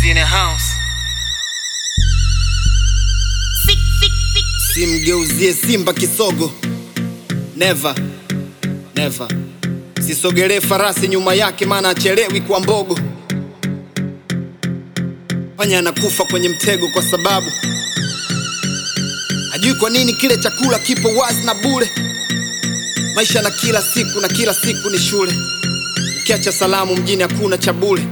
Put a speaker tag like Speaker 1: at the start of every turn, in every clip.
Speaker 1: in the house.
Speaker 2: Simgeuzie Simba kisogo, never never. Sisogelee farasi nyuma yake, maana achelewi kwa mbogo. Panya anakufa kwenye mtego kwa sababu hajui kwa nini kile chakula kipo wazi na bure. Maisha na kila siku na kila siku ni shule, ukiacha salamu mjini hakuna cha bure.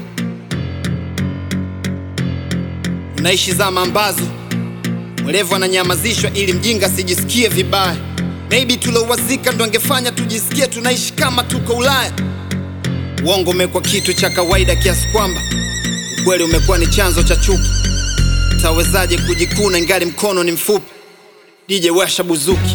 Speaker 2: Unaishi zama ambazo mwerevu ananyamazishwa ili mjinga asijisikie vibaya. Maybe tuliowazika ndo angefanya tujisikie tunaishi kama tuko Ulaya. Uongo umekuwa kitu cha kawaida kiasi kwamba ukweli umekuwa ni chanzo cha chuki. Tawezaje kujikuna ingali mkono ni mfupi? DJ washa buzuki.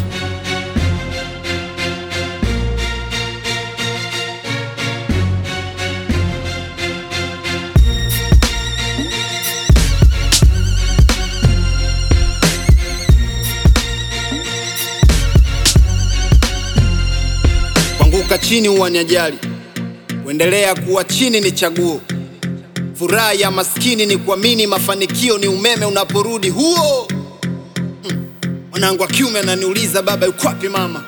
Speaker 2: Kuanguka chini huwa ni ajali, kuendelea kuwa chini ni chaguo. Furaha ya maskini ni kuamini mafanikio ni umeme unaporudi huo. Hmm. Mwanangu wa kiume ananiuliza baba, yuko wapi mama?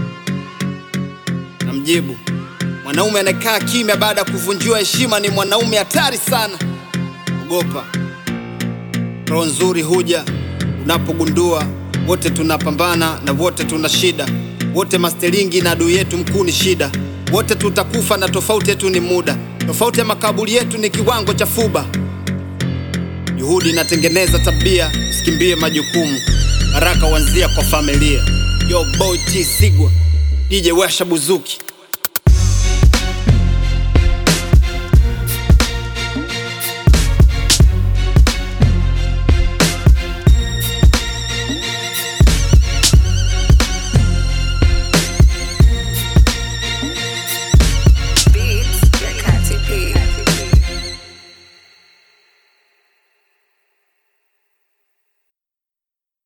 Speaker 2: Namjibu, mwanaume anayekaa kimya baada ya kuvunjiwa heshima ni mwanaume hatari sana. Ogopa, roho nzuri huja unapogundua wote tunapambana na wote tuna shida, wote masteringi na adui yetu mkuu ni shida, wote tutakufa na tofauti yetu ni muda, tofauti ya makaburi yetu ni kiwango cha fuba. Juhudi inatengeneza tabia, usikimbie majukumu, baraka huanzia kwa familia. Yo boy T Sigwa, DJ Washa Buzuki.